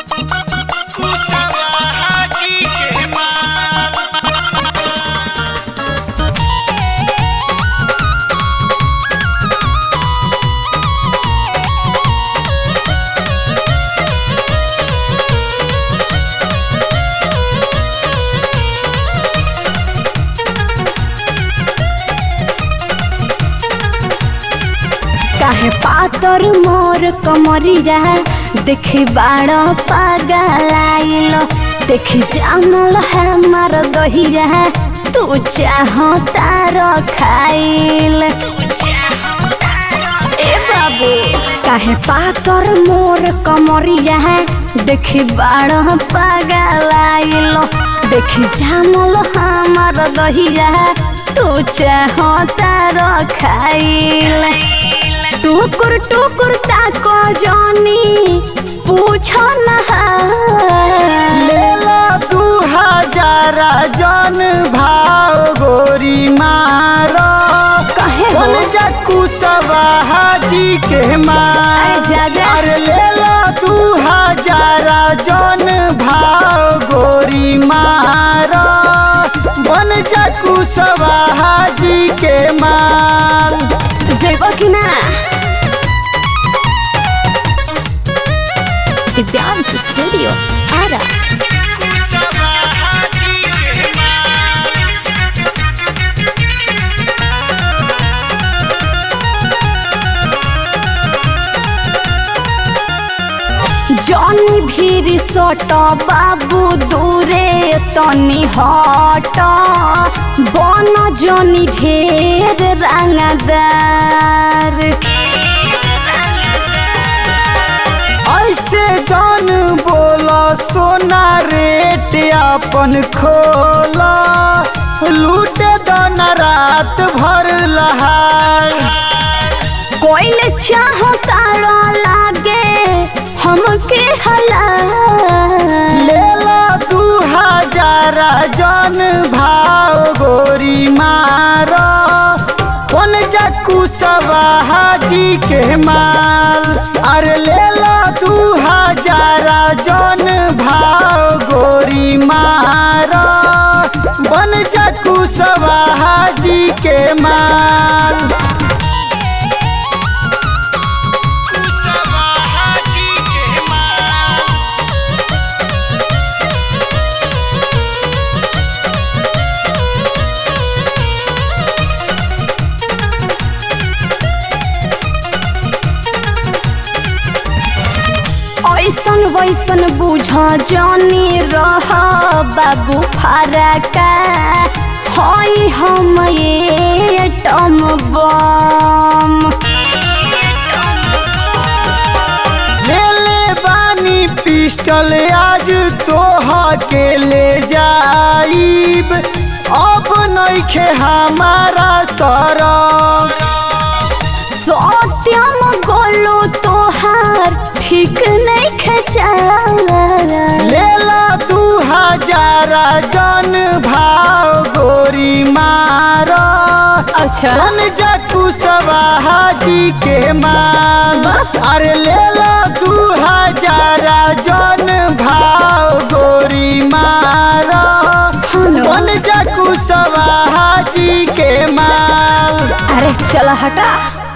काहे पातर मोर कमरिया देखी बाड़ पागलाइल देखी जानल है मार दहिया तू चाह तार खाइल ए बाबू काहे पातर मोर कमरिया देखी बाड़ पागलाइल देखी जानल हमार दहिया तू चाह तार खाइल टुकुर टुकुर ताको जानी पूछो न लेला दू हजार जन भाव गोरी मारो कहे बन हो जा कुशवा हाजी के मार अरे जा जा। अरे लेला दू हजार जन भाव गोरी मारो बन जा कुशवा हाजी के मार जेबो कि ना दिव्यांश स्टूडियो आरा जनी भीरी सट बाबू दूरे तनी हट बन जनी ढेर रंगदार ऐसे जान बोला सोना रेट अपन खोला लूट दन रात भर लहार कोइल चाहो तारा लागे हमके हला लेला दू हजार जन भाव गोरी मारो कौन जाकू सवा हाजी के माल अरे लेला दू हजार जन भाव गोरी मारो बन जाकू सवा हाजी के माल ऐसन वैसन बुझ जानी रह बाबू फरका हई हम ये टम बम लेले बानी पिस्टल आज तोहा के ले जाइब अब नइखे हमारा सरम सत्यम गोलो तोहार ठीक नहीं खचा लेला दू हजार जन भाव गोरी मारो अच्छा बन जाकू सवा हाजी के माल अरे लेला दू हजार जन भाव गोरी मारो बन जाकू सवा हाजी के माल अरे चला हटा